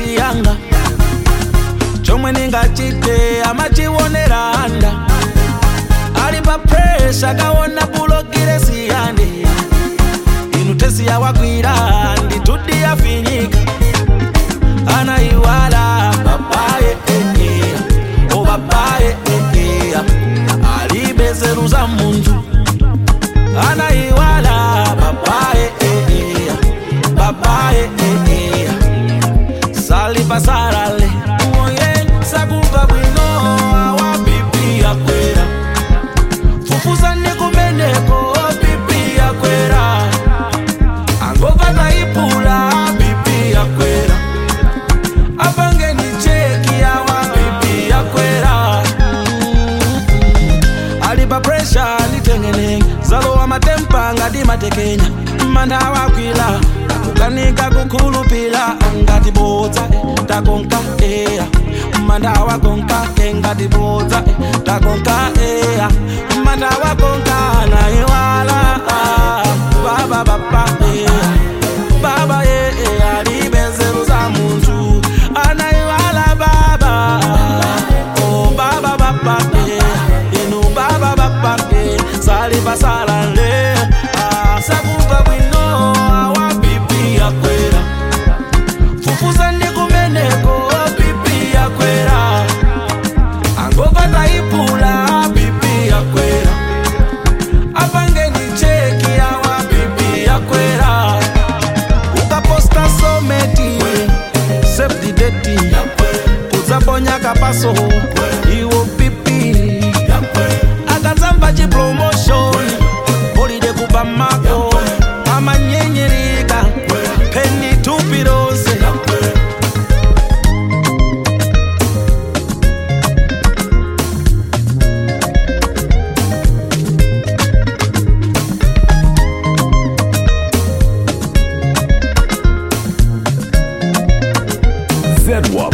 siyanga chomwe ningachite amachionera anda ali pa presha kaona bulogire siyande inu tesi yawakwira nditudi yafinyika anaiwala babaye eh, eh, o babaye eh, eh, alibezeru za muntu anaiwala babaye eh, eh, babaye eh, eh, sali pasarale oye sakumva bwino awa pipi yakwera fufuza ndikumeneko pipi yakwera angova taipula pipi yakwera apangeni cheki awa pipi yakwera ali pa presha nditengenenge zalowa matempa ngati matekenya manda awakwila akukanika kukhulupila ngati bodza eh, takonka eya manda awakonka eh, ngati bodza eh, takonka eya manda awakonka naiwala ah, baba baba eya baba ye eh, alibezeru za muntu anaiwala baba oh baba baba eh, inu baba baba eh, sali pasalale ah, sakumva bwino awa pipi yakwera fufuza ndikumeneko pipi yakwera angova taipula pipi yakwera apangeni cheki awa pipi yakwera ukaposta someti save the date udzaponya kapaso iwo pipi akadzamva chipromotion holiday kuba mako amanyenyerika peni tupi rose ZWAP.